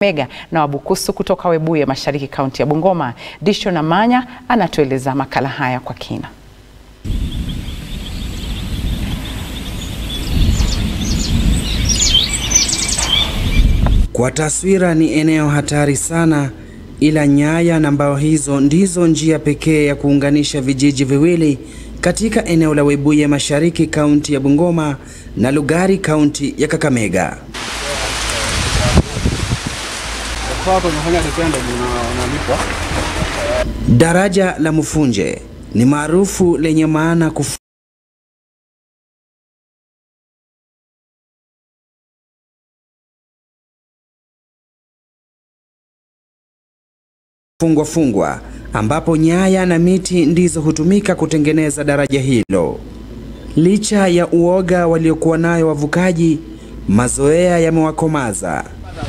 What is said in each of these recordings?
Mega na Wabukusu kutoka Webuye Mashariki, kaunti ya Bungoma. Disho na Manya anatueleza makala haya kwa kina. Kwa taswira ni eneo hatari sana, ila nyaya na mbao hizo ndizo njia pekee ya kuunganisha vijiji viwili katika eneo la Webuye Mashariki, kaunti ya Bungoma na Lugari, kaunti ya Kakamega. Daraja la Mfunje ni maarufu lenye maana kufu fungwa fungwa ambapo nyaya na miti ndizo hutumika kutengeneza daraja hilo. Licha ya uoga waliokuwa nayo wavukaji, mazoea yamewakomaza.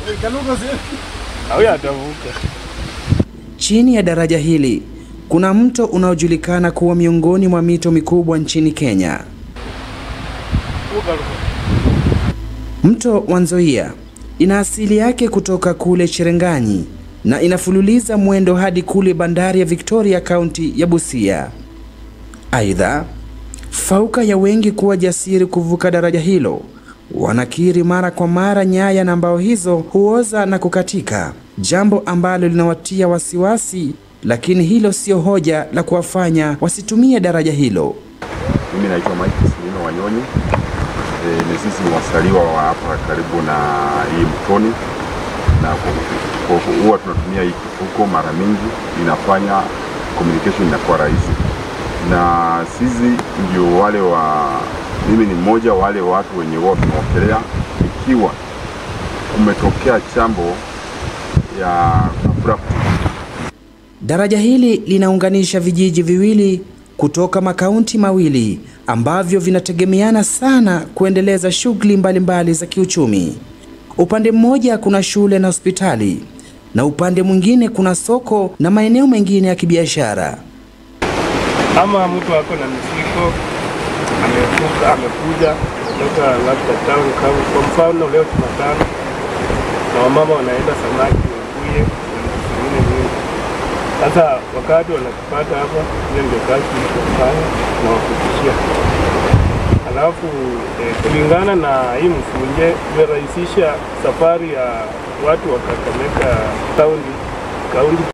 Chini ya daraja hili kuna mto unaojulikana kuwa miongoni mwa mito mikubwa nchini Kenya. Mto wa Nzoia ina asili yake kutoka kule Cherangani na inafululiza mwendo hadi kule bandari ya Victoria, kaunti ya Busia. Aidha, fauka ya wengi kuwa jasiri kuvuka daraja hilo, wanakiri mara kwa mara nyaya na mbao hizo huoza na kukatika, jambo ambalo linawatia wasiwasi, lakini hilo sio hoja la kuwafanya wasitumie daraja hilo. Mimi naitwa Mike Silino Wanyonyi. E, ni sisi ni wasaliwa wa hapa karibu na hii mtoni na huwa tunatumia hii kifuko mara mingi, inafanya communication inakuwa rahisi, na sisi ndio wale wa, mimi ni mmoja wale watu wenye huwa tunaokelea ikiwa kumetokea chambo ya abrupt. Daraja hili linaunganisha vijiji viwili kutoka makaunti mawili ambavyo vinategemeana sana kuendeleza shughuli mbalimbali za kiuchumi. Upande mmoja kuna shule na hospitali na upande mwingine kuna soko na maeneo mengine ya kibiashara. Ama mtu ako na mizigo amevuka, amekuja kutoka labda town kama kwa mfano leo Jumatano, na wamama wanaenda samaki Webuye na zingine nyingi. Sasa wakati wanakipata hapa, hiyo ndio kazi tunafanya na wakufikishia Alafu eh, kulingana na hii Mfunje imerahisisha safari ya watu wa Kakamega kaunti kaunti